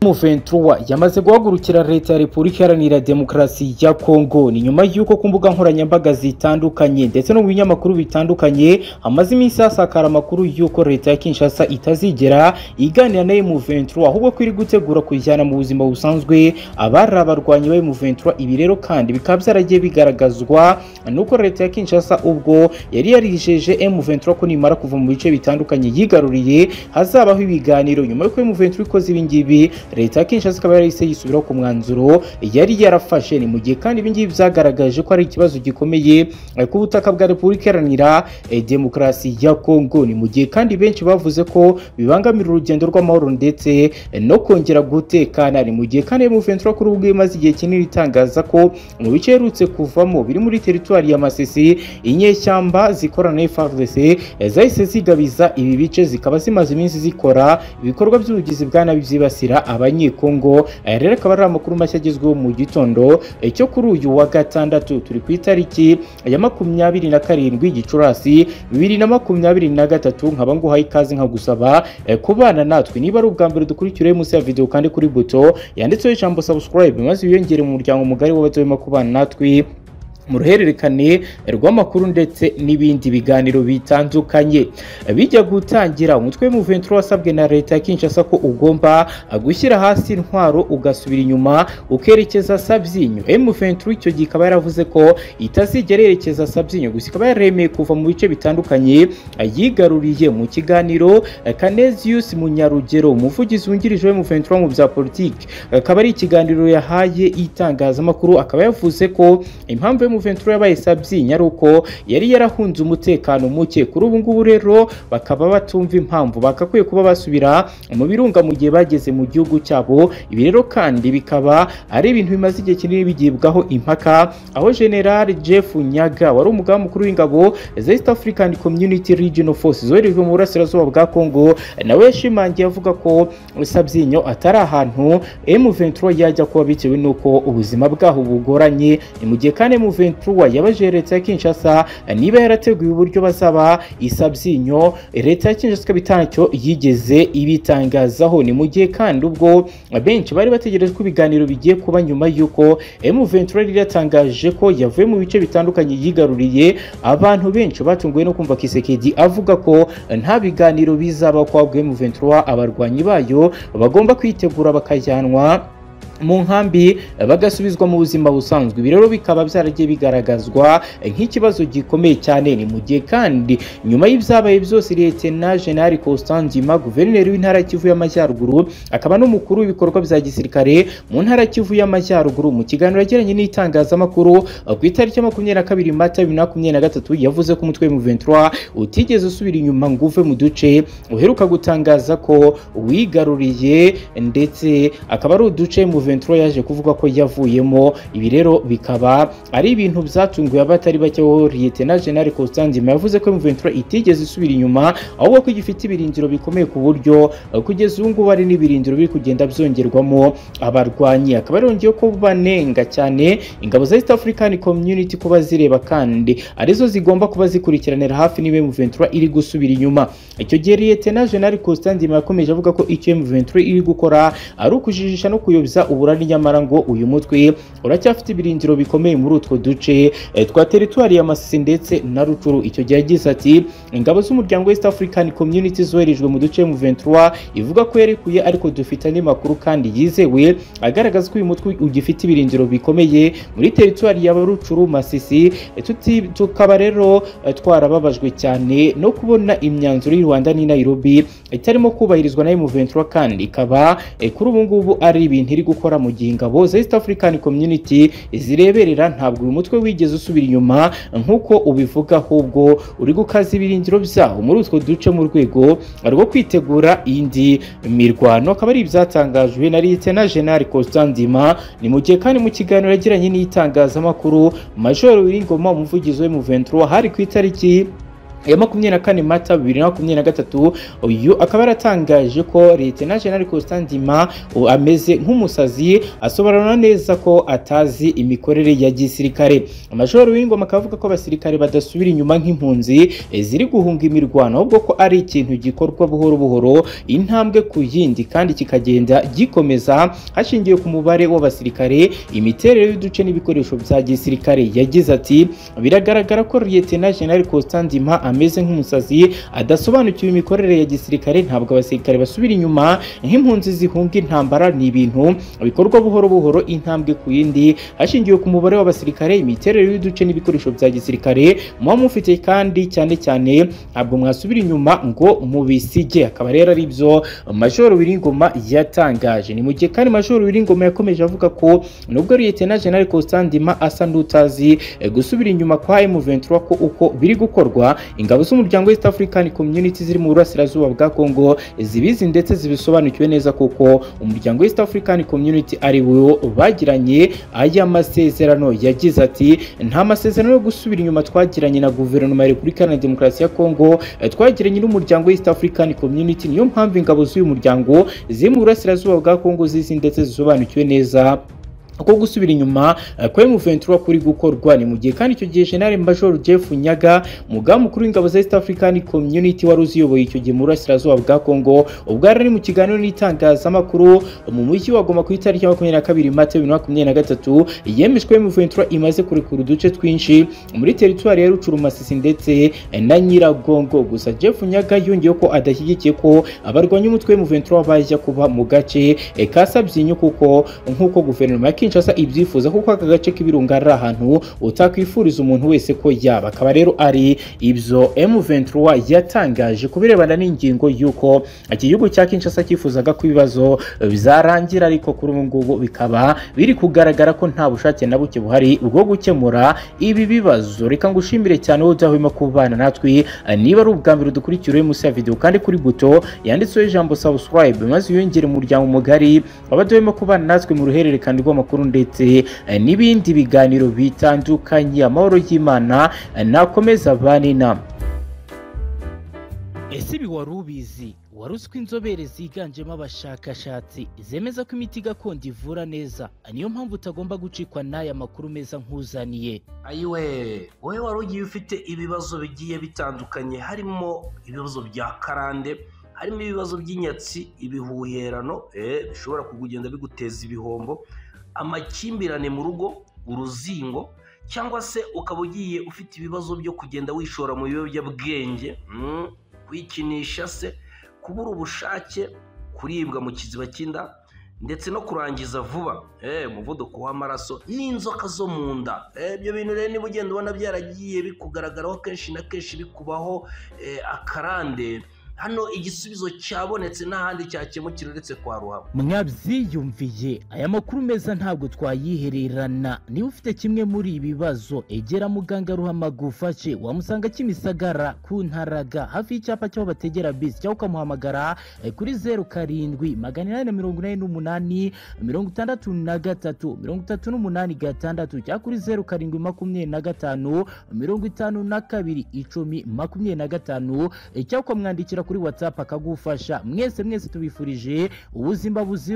M23 yamaze guhagurukira leta ya Repubulika Iharanira Demokarasi ya Kongo ni nyuma y'uko ku mbuga nkoranyambaga zitandukanye ndetse no mu binyamakuru bitandukanye hamaze iminsi hasakara amakuru y'uko leta ya Kinshasa itazigera iganira na M23 ahubwo ko iri gutegura kuyijyana mu buzima busanzwe abari abarwanyi ba M23 ibi rero kandi bikaba byaragiye bigaragazwa nuko leta ya Kinshasa ubwo yari yarijeje M23 ko nimara kuva mu bice bitandukanye yigaruriye hazabaho ibiganiro nyuma y'uko M23 ikoze ibi ngibi leta ya Kinshasa ikaba yarahise yisubiraho ku mwanzuro yari yarafashe ni mu gihe kandi ibi ngibi byagaragaje ko ari ikibazo gikomeye ku butaka bwa Repubulika Iharanira eh, Demokarasi ya Kongo ni mu gihe kandi benshi bavuze ko bibangamira urugendo rw'amahoro ndetse eh, no kongera gutekana ni mu gihe kandi M23 kuri ubwo imaze igihe kinini itangaza ko mu bice iherutse kuvamo biri muri teritwari ya Masisi inyeshyamba zikorana na FARDC eh, zahise zigabiza ibi bice zikaba zimaze iminsi zikora ibikorwa by'ubugizi bwa nabi byibasira abanyekongo Aya rero akaba ari amakuru mashya agezweho mu gitondo eh, cyo kuri uyu wa gatandatu turi ku itariki ya makumyabiri na karindwi gicurasi bibiri na makumyabiri na gatatu nkaba nguhaye ikaze nkagusaba eh, kubana natwe niba ari ubwa mbere dukurikira munsi ya video kandi kuri buto yanditseho ijambo subscribe maze wiyongere mu muryango mugari w'abatema kubana natwe mu ruhererekane rw'amakuru ndetse n'ibindi biganiro bitandukanye bijya gutangira umutwe w'umuventuro wasabwe na leta ya Kinshasa ko ugomba gushyira hasi intwaro ugasubira inyuma ukerekeza Sabyinyo M23 icyo gihe ikaba yaravuze ko itazigera yerekeza Sabyinyo gusa ikaba yaremeye kuva mu bice bitandukanye yigaruriye mu kiganiro Canesius Munyarugero umuvugizi wungirije w'M23 mu bya politiki akaba ari ikiganiro yahaye itangazamakuru akaba yavuze ko impamvu yo Juventus yabaye sabyinya ari uko yari yarahunze umutekano muke kuri ubu ngubu rero bakaba batumva impamvu bagakwiye kuba basubira mu birunga mu gihe bageze mu gihugu cyabo ibi rero kandi bikaba ari ibintu bimaze igihe kinini bigibwaho impaka aho General Jeff Nyaga wari umugaba mukuru w'ingabo za East African Community Regional Force zoherejwe mu burasirazuba bwa Congo nawe yashimangiye avuga ko Sabyinyo atari ahantu M23 yajya kuba bitewe n'uko ubuzima bwaho bugoranye ni mu gihe kandi M23 M23 yabajije leta ya Kinshasa niba yarateguye uburyo bazaba isabyinyo leta ya Kinshasa ikaba itacyo yigeze ibitangazaho ni mu gihe kandi ubwo benshi bari bategereje ko ibiganiro bigiye kuba nyuma y'uko M23 yatangaje ko yavuye mu bice bitandukanye yigaruriye abantu benshi batunguwe no kumva Kisekedi avuga ko nta biganiro bizaba kwabwe M23 abarwanyi bayo bagomba kwitegura bakajyanwa mu nkambi bagasubizwa mu buzima busanzwe ibi rero bikaba byaragiye bigaragazwa nk'ikibazo gikomeye cyane ni mu gihe kandi nyuma y'ibyabaye byose Liyetena Jenerali Constantima guverineri w'intara Kivu y'Amajyaruguru akaba n'umukuru w'ibikorwa bya gisirikare mu ntara Kivu y'Amajyaruguru mu kiganiro yagiranye n'itangazamakuru ku itariki ya makumyabiri na kabiri mata bibiri na makumyabiri na gatatu yavuze ko umutwe M23 utigeze usubira inyuma ngo uve mu duce uheruka gutangaza ko wigaruriye ndetse akaba ari uduce mu M23 yaje kuvuga ko yavuyemo ibi rero bikaba ari ibintu byatunguye abatari bake ho Lieutenant General Constantin yavuze ko M23 itigeze isubira inyuma ahubwo ko gifite ibirindiro bikomeye ku buryo kugeza ubu ngubu ari n'ibirindiro biri kugenda byongerwamo abarwanyi akaba yarongeye ko banenga cyane ingabo za East African Community kuba zireba kandi arizo zigomba kuba zikurikiranira hafi niba M23 iri gusubira inyuma icyo gihe Lieutenant General Constantin yakomeje avuga ko icyo M23 iri gukora ari ukujijisha no kuyobya uburari nyamara ngo uyu mutwe uracyafite ibirindiro bikomeye muri utwo duce twa teritwari ya Masisi ndetse na Rucuru icyo gihe yagize ati ingabo z'umuryango East African Community zoherejwe mu duce M23 ivuga ko yarekuye ariko dufite andi makuru kandi yizewe agaragaza ko uyu mutwe ugifite ibirindiro bikomeye muri teritwari ya Rucuru Masisi tukaba rero twarababajwe cyane no kubona imyanzuro y'u Rwanda n'i Nairobi itarimo kubahirizwa na M23 kandi ikaba kuri ubu ngubu ari ibintu iri gukora mu gihe ingabo za East African Community zireberera ntabwo uyu mutwe wigeze usubira inyuma nk'uko ubivuga ahubwo uri gukaza ibirindiro byawo muri utwo duce mu rwego rwo kwitegura indi mirwano akaba ari ibyatangajwe na Lieutenant General Constantima ni mu gihe kandi mu kiganiro yagiranye n'itangazamakuru Major Wingoma umuvugizi we mu 23 hari ku itariki ya makumyabiri na kane mata bibiri na makumyabiri na gatatu uyu akaba yaratangaje ko leta jenerali Constantima ubu ameze nk'umusazi asobanura neza ko atazi imikorere ya gisirikare amashuri w'ingoma akavuga ko abasirikare badasubira inyuma nk'impunzi eh, ziri guhunga imirwano ahubwo ko ari ikintu gikorwa buhoro buhoro intambwe ku yindi kandi kikagenda gikomeza hashingiwe ku mubare w'abasirikare imiterere y'uduce n'ibikoresho bya gisirikare yagize ati biragaragara ko leta jenerali Constantima ameze nk'umusazi adasobanukiwe imikorere ya gisirikare ntabwo abasirikare basubira inyuma nk'impunzi zihunga intambara ni ibintu bikorwa buhoro buhoro intambwe ku yindi hashingiwe ku mubare w'abasirikare imiterere y'uduce n'ibikoresho bya gisirikare muba mufite kandi cyane cyane ntabwo mwasubira inyuma ngo mubisige akaba rero ari byo majoro Wiringoma yatangaje ni mu gihe kandi majoro Wiringoma yakomeje avuga ko nubwo leta jenerali Constantima asa n'utazi eh, gusubira inyuma kwa M23 ko uko biri gukorwa ingabo z'umuryango East African Community ziri mu burasirazuba bwa Congo zibizi ndetse zibisobanukiwe neza kuko umuryango East African Community ari wo bagiranye aya masezerano yagize ati nta masezerano yo gusubira inyuma twagiranye na guverinoma ya Repubulika Iharanira Demokarasi ya Congo eh, twagiranye n'umuryango East African Community niyo mpamvu ingabo z'uyu muryango ziri mu burasirazuba bwa Congo zizi ndetse zisobanukiwe neza ko gusubira inyuma eh, kwa M23 kuri gukorwa ni mu gihe kandi icyo gihe General Major Jeff Nyaga mugabe mukuru w'ingabo za East African Community wari uziyoboye icyo gihe mu burasirazuba bwa Congo ubwo yari ari mu kiganiro n'itangazamakuru mu mujyi wa Goma ku itariki ya 22 Mata 2023 yemejwe M23 imaze kurekura uduce twinshi muri teritwari ya Rucurumasisi ndetse eh, na Nyiragongo gusa Jeff Nyaga yongeye ko adashyigikiye ko abarwanya umutwe M23 bajya kuba mu gace eh, ka Sabyinyo kuko nk'uko guverinoma ya Kinshasa ibyifuza kuko aka gace k'ibirunga ari ahantu utakwifuriza umuntu wese ko yaba akaba rero ari ibyo M23 yatangaje ku birebana n'ingingo y'uko iki gihugu cya Kinshasa cyifuzaga ko ibibazo bizarangira ariko kuri ubu ngubu bikaba biri kugaragara ko nta bushake na buke buhari bwo gukemura ibi bibazo reka ngushimire cyane wowe udahwema kubana natwe niba ari ubwa mbere dukurikira munsi ya video kandi kuri buto yanditseho ijambo subscribe maze wiyongere umuryango mugari abadahwema kubana natwe mu ruhererekane rw'amakuru amakuru ndetse eh, n'ibindi biganiro bitandukanye amahoro y'Imana eh, nakomeza abane namwe ese ibi wari ubizi wari uzi ko inzobere ziganjemo abashakashatsi zemeza ko imiti gakondo ivura neza niyo mpamvu utagomba gucikwa n'aya makuru meza nkuzaniye ayiwe wowe wari ugiye ufite ibibazo bigiye bitandukanye harimo ibibazo bya karande harimo ibibazo by'inyatsi ibihuherano eh, bishobora kugenda biguteza ibihombo amakimbirane mu rugo uruzingo cyangwa se ukaba ugiye ufite ibibazo byo kugenda wishora mu biyobyabwenge kwikinisha se kubura ubushake kuribwa mu kiziba cy'inda ndetse no kurangiza vuba umuvuduko w'amaraso n'inzoka zo mu nda ibyo bintu rero niba ugenda ubona byaragiye bikugaragaraho kenshi na kenshi bikubaho akarande hano igisubizo cyabonetse n'ahandi cyakemukira uretse kwa ruhabo mwabyiyumviye aya makuru meza ntabwo twayihererana niba ufite kimwe muri ibi bibazo egera muganga ruhama gufashe wamusanga kimisagara ku ntaraga hafi y'icyapa cy'aho bategera bisi cyangwa ukamuhamagara eh, kuri zeru karindwi magana inani na mirongo inani n'umunani mirongo itandatu na gatatu mirongo itatu n'umunani gatandatu cyangwa kuri zeru karindwi makumyabiri na gatanu mirongo itanu na kabiri icumi makumyabiri na gatanu eh, cyangwa ukamwandikira kuri watsapu akagufasha mwese mwese tubifurije ubuzima buzira